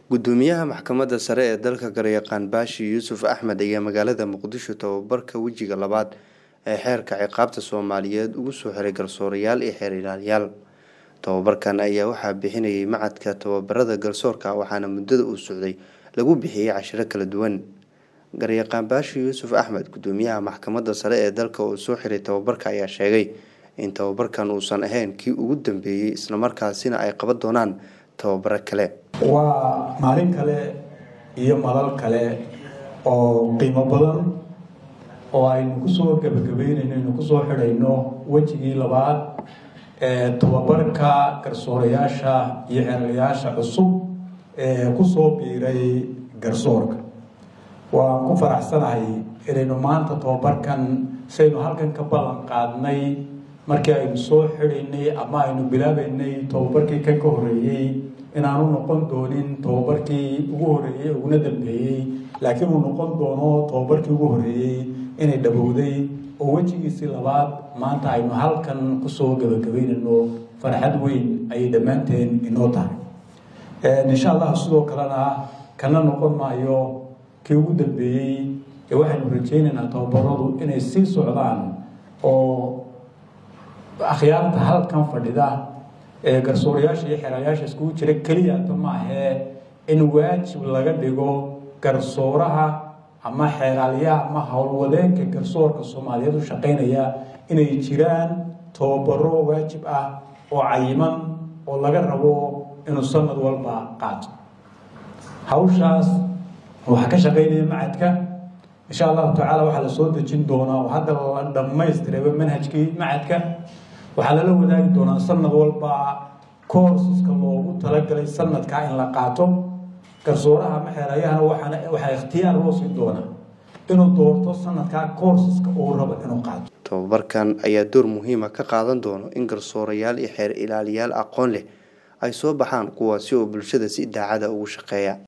gudoomiyaha maxkamadda sare ee dalka garyaqaan baashi yuusuf axmed ayaa magaalada muqdisho tababarka wejiga labaad ee xeerka ciqaabta soomaaliyeed ugu soo xiray garsoorayaal iyo xeer ilaaliyaal tababarkan ayaa waxaa bixinayay macadka tababarada garsoorka waxaana muddada uu socday lagu bixiyey cashiro kala duwan garyaqaan baashi yuusuf axmed gudoomiyaha maxkamadda sare ee dalka uu soo xiray tababarka ayaa sheegay in tababarkan uusan ahayn kii ugu dambeeyey islamarkaasina ay qaban doonaan tababaro kale waa maalin kale iyo madal kale oo qiimo badan oo aynu kusoo gabagabeynayno aynu kusoo xidhayno wejigii labaad ee tababarka garsoorayaasha iyo xeerlayaasha cusub ee kusoo biiray garsoorka waan ku faraxsanahay inaynu maanta tababarkan saynu halkan ka ballan qaadnay markii aynu soo xidhaynay ama aynu bilaabaynay tababarkii kan ka horreeyey inaanu noqon doonin tababarkii ugu horreeyey uguna dambeeyey laakiin uu noqon doono tababarkii ugu horreeyey inay dhabowday oo wejigiisii labaad maanta aynu halkan kusoo gabagabeynayno farxad weyn ayay dhammaanteen inoo tahay insha allah sidoo kalena kana noqon maayo kii ugu dambeeyey ee waxaynu rajaynaynaa tababaradu inay sii socdaan oo akhyaarta halkan fadhida ee garsoorayaasha iyo xeerayaasha iskugu jira keliyata maahee in waajib laga dhigo garsooraha ama xeeraalyaha ama howlwadeenka garsoorka soomaaliyeed u shaqaynaya inay jiraan tababaro waajib ah oo cayiman oo laga rabo inuu sanad walba qaato hawshaas waxaa ka shaqaynaya macadka insha allahu tacaala waxaa la soo dejin doonaa oo hadda la dhammaystirayba manhajkii macadka waxaa lala wadaagi doonaa sanad walba courseska loogu talagalay sanadkaa in la qaato garsooraha ama xeerayahana waxaana waxaa ikhtiyaar loo siin doonaa inuu doorto sanadkaa courseska uu rabo inuu qaato tababarkan ayaa door muhiima ka qaadan doono in garsoorayaal iyo xeer ilaaliyaal aqoon leh ay soo baxaan kuwaasi oo bulshada si daacada ugu shaqeeya